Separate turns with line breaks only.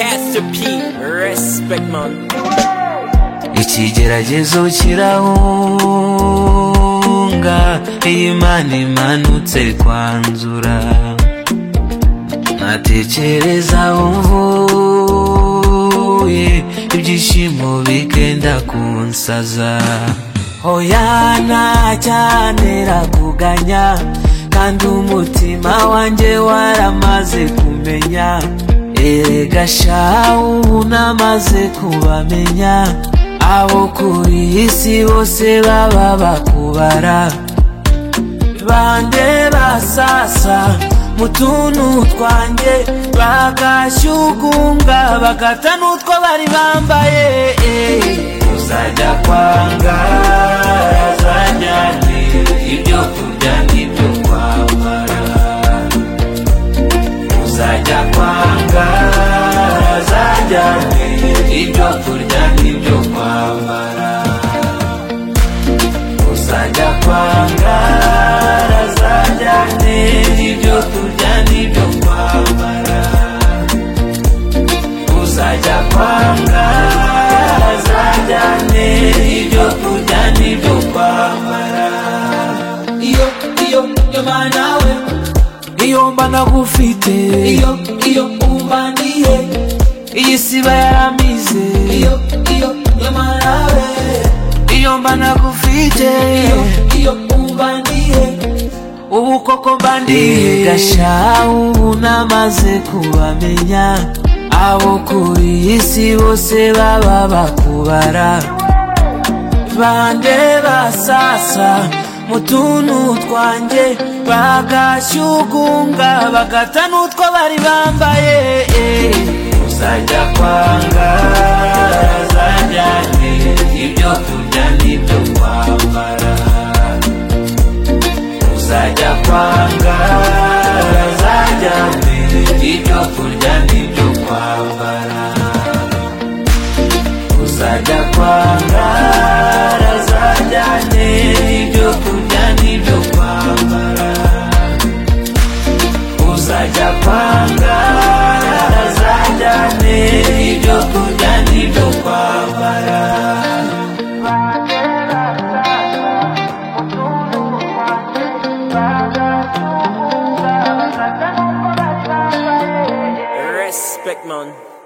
Mr. P, respect man.
ikigeragezo kirahunga iyo imana imanutse kwanzura ntatekereza aho mvuye ibyishimo bigenda kunsaza hoya ntacyantera kuganya kandi umutima wanjye waramaze kumenya erega shawu unamaze kubamenya abo kuri isi bose baba bakubara bande basasa mu tuntu twanjye bagashyugunga bagata n'utwo bari bambaye uzajya kwanga azajyane ibyo kurya n'ibyo kwambara uzajya kwanga azajyane ibyo kurya n'ibyo kwambara uzajya kwanga azajyane ibyo kurya n'ibyo kwambara uzajya kwanga azajyane ibyo kurya n'ibyo kwambara iyo iyo iyo manawe iyo mba nagufite iyo iyo umbaniye iyi siba yaramize iyo iyo iyo manawe iyo mba nagufite iyo umbaniye ubu koko mbandiye gasha ubu namaze kubamenya abo kuri isi bose baba bakubara bande basasa mu tuntu twanjye bagashyugunga bagata n'utwo bari bambaye uzajya kwanga azajyane ibyo kurya n'ibyo kwambara uzajya kwanga azajyane ibyo kurya n'ibyo kwambara uzajya kwanga azajyane ibyo kurya n'ibyo kwambara uzajya kwanga azajyane ibyo kurya n'ibyo kwambara
Respect man.